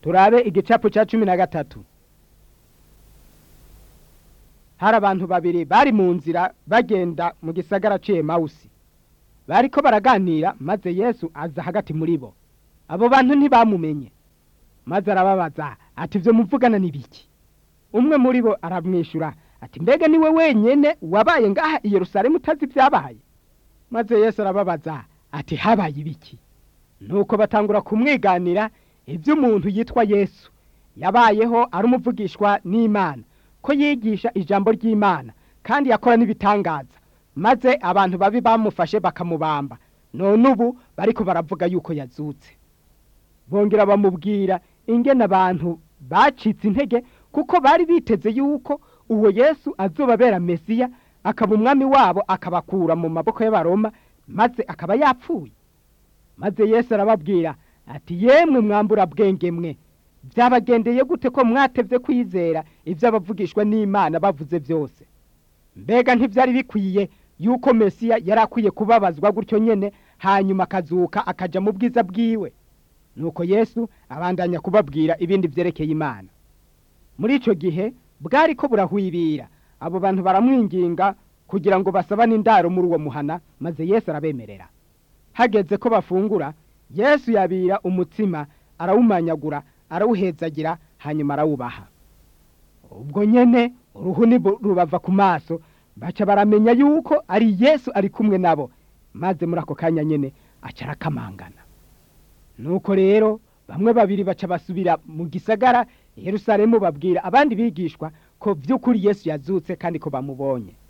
turabe igicapu cya cumi na gatatu hari abantu babiri bari mu nzira bagenda mu gisagara mawusi bariko baraganira maze yesu aza hagati muri bo abo bantu ntibamumenye maze arababaza ati ibyo muvugana ni biki umwe muri bo aramwishyura ati mbega niwe wenyine wabaye ngaha i Yerusalemu utazi ibyabaye maze yesu arababaza ati habaye ibiki nuko batangura kumwiganira iby'umuntu yitwa yesu yabayeho ari umuvugishwa n'imana ko yigisha ijambo ry'imana kandi yakora n'ibitangaza maze abantu babi bamufashe bakamubamba none ubu bariko baravuga yuko yazutse bongera bamubwira ingene abantu bacitse intege kuko bari biteze yuko uwo yesu azobabera mesiya akaba umwami wabo akabakura mu maboko y'abaroma maze akaba yapfuye maze yesu arababwira ati yemwe mwambura bwenge mwe byabagendeye gute ko mwatevye kwizera ibyo abavugishwa n'imana bavuze byose mbega ntibyari bikwiye yuko mesiya yari akwiye kubabazwa gutyo nyene hanyuma akazuka akaja mu bwiza bwiwe nuko yesu abandanya kubabwira ibindi vyerekeye imana muri ico gihe bwari ko burahwibira abo bantu baramwinginga kugira ngo basabane indaro muri uwo muhana maze yesu arabemerera hageze ko bafungura yesu yabira umutsima arawumanyagura arawuhezagira hanyuma arawubaha ubwo nyene uruhuni rubava ku maso baca baramenya yuko ari yesu ari kumwe nabo maze muri ako kanya nyene aca arakamangana nuko rero bamwe babiri baca basubira mu gisagara yerusalemu babwira abandi bigishwa ko by'ukuri yesu yazutse kandi ko bamubonye